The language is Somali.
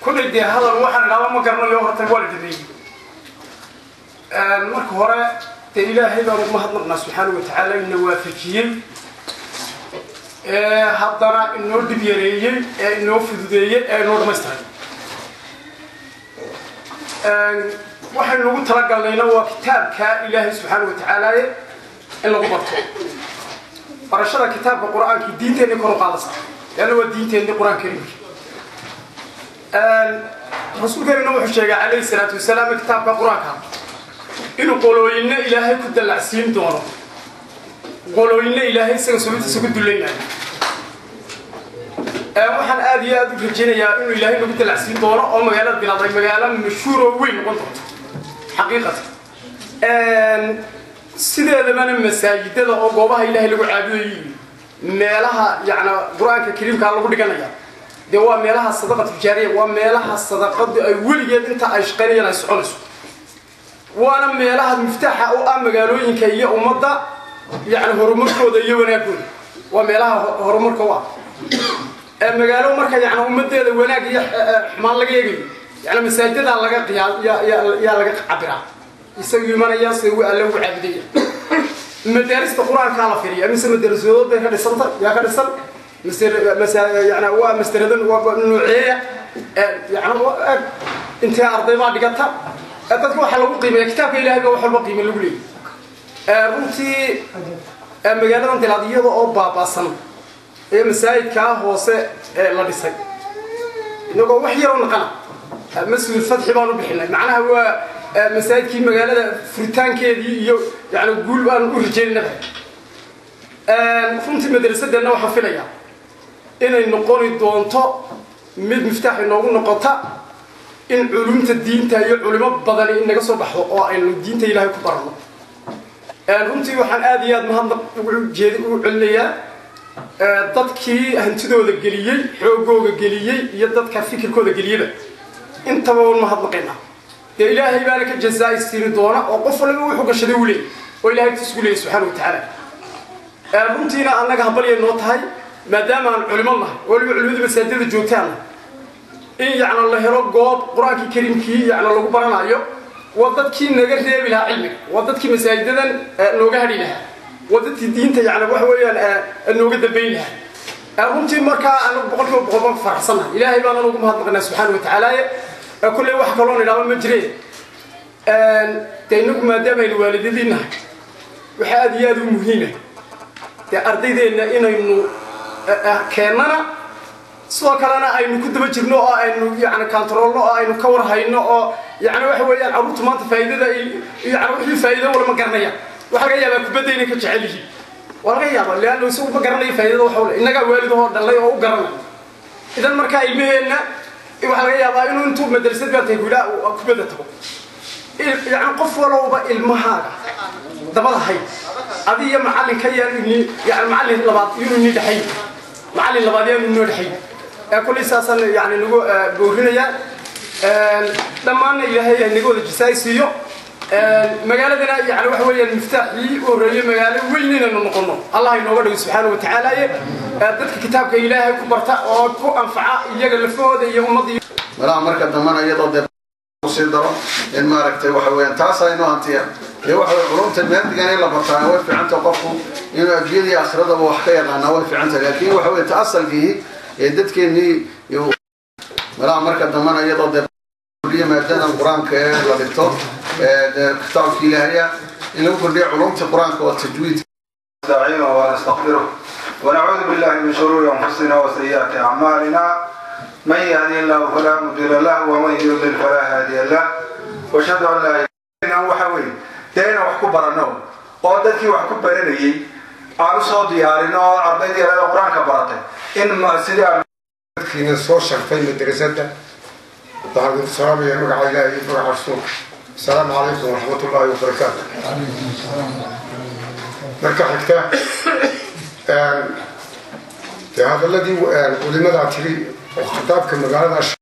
kullay dee hadal waxaan idhaaba ma garanayo horta waa la dhameeyey marka hore dee ilaahay baan ugu mahadnaqnaa subxaana wa tacaala ina waafajiyey ee haddana inoo dhib yareeyey ee inoo fududeeyey ee inoo dhamaystiray waxaynu ugu talagalnayna waa kitaabka ilaahay subxaana wa tacaalaaye in lagu barto barashada kitaabka qur-aankii diinteenni kor u qaadasa leanna waa diinteenni qur-aan karimki rasuulkeenina wuxuu sheegay calayhi salaatu wasalaam kitaabka qur-aanka inuu qolooyinna ilaahay ku dallacsiin doono qolooyinna ilaahay isaga subintiisa ku dulaynayo waxaan aada iyo aada u rajaynayaa inuu ilaahay nagu dallacsiin doono oo magaalada bilaaday magaalo mashhuur oo weyn noqon doonto xaqiiqatan sideedabana masaajidada oo goobaha ilaahay lagu caabudayo meelaha yani qur-aanka kariimkaa lagu dhiganaya dee waa meelaha sadaqa tijaariya waa meelaha sadaqadu ay weligeed inta ay shaqaynayaan ay soconayso waana meelaha miftaaxa u ah magaalooyinka iyo ummadda yani horumarkooda iyo wanaagooda waa meelaha horumarka u ah magaalo marka yani ummadeeda wanaag iyo xumaan laga eegayo yani masaajidadaa laga yaa laga cabiraa isagu imanaya se alle ugu caabudaya madaarista qur-aankaa la firiya mise madarasadood bay ka dhisanta yaa ka dhisan yani waa masderadan nooceeya yani intee arday baa dhigata dadka waxaa lagu qiimeeya kitaabka ilahay ba wax walba qiime lagu leeyay runtii magaaladan dilaad iyada oo baabaasan ee masaajidkaa hoose ee la dhisay inagoo wax yaroo naqana mas-uul fatxi baan u bixinay macnaha waa masaajidkii magaalada furitaankeedii iyo yani guul baan u rajaynaba runtii madrasadeenna waxaan filayaa inay noqoni doonto mid miftaax inoogu noqota in culumta diinta iyo culimo badani in naga soo baxdo oo aynu diinta ilaahay ku baranno runtii waxaan aada iyo aada mahadnaq ujeed ugu celinayaa dadkii hantidooda geliyey xoogooga geliyey iyo dadka fikirkooda geliyeba intaba un mahadnaqaynaa dee ilaahay baana ka jazaa siini doona oo qof waliba wuxuu gashaday u leeyay oo ilahay agtiis ugu leeyay subxana wa tacaala runtiina annaga habalyay noo tahay maadaama aan culimo nahay waliba culimada masaajidada joogtaana in yacna la helo goob qur-aankii kariimkii yacna lagu baranayo waa dadkii naga reebi lahaa cilmiga waa dadkii masaajidadan nooga hadhi lahaa waa dadkii diinta yacna waxa weeyaan nooga dambayn lahaa runtii markaa anagu boqol kiiba boqol baan ku faraxsannahay ilaahay baan anugu mahadnaqnaa subxaana wa tacaala kulley wax kaloo nidhaaba ma jireen dee inagu maadaama aynu waalidadii nahay waxaa aada iyo aada u muhiima dee ardaydeenna inaynu keennana sidoo kalena aynu ku daba jirno oo aynu yani kantaroolno oo aynu ka warhayno oo yani waxa weeyaan carruurtu maanta faa'iidada yani wixii faa'iido wala ma garanayaan waxa laga yaabaa kubadda inay ka jecel yihiin waa laga yaaba leanna isagu ma garanayo faa'iidada waxa ule innagaa waalidahoo dhallay oo u garanay idan markaa ilmaheenna waxaa laga yaabaa inuu intuu madrasad baa tahay gudaa kubadda tago yani qof walowba ilmahaaga dabada hay adi iyo macallin ka yaan yani macallin labaad inuu ni dhexay macallin labaad yaanu inoo dhexay kullay saasaan yani nagu boorinayaa dhammaanna ilaahay naga wada jisaay siiyo magaaladana yani waxa weeyaan miftaaxii u horreeyey magaalo weyn inaynu noqono allah inooga dhigo subxaana wa tacaalaye dadka kitaabka ilaahay ku barta oo ku anfaca iyaga lafahooda iyo ummadda malaha marka dambana iyadoo dee sii daro in maaragtay waxa weeyaan taasaa inoo hantiya dee waxa weye culumta maadigan in la bartaa way fiicanta qofku inuu adduunyada iyo aakhiradaba wax ka yaqaanaa way fiicanta laakiin waxa weye ta asalkii ee dadkeennii malaha marka dambana iyadoo dee maadadan qur-aanka ee la dhigto kitaabka ilaahaya in lagu kordhiyo culumta qur-aanka oo tajwiid نستعينه ونستغفره ونعوذ بالله من شرور انفسنا وسيئات اعمالنا من يهدي الله فلا مضل له ومن يضلل فلا هادي له واشهد ان لا اله الا الله waxa weeye dee inaan wax ku barano oo dadkii wax ku baranayay aan usoo diyaarino oo ardaydii yarada qur-aanka baratay in sidii aan dadkiina soo sharfay madrasadda waxaan ku salaamaya magaca ilaahi iyo magaca rasuulka asalaamu calaykum waraxmat ullaahi wabarakaatu marka xigta dee hadaladii culimadaa tiri oo khitaabka magaalada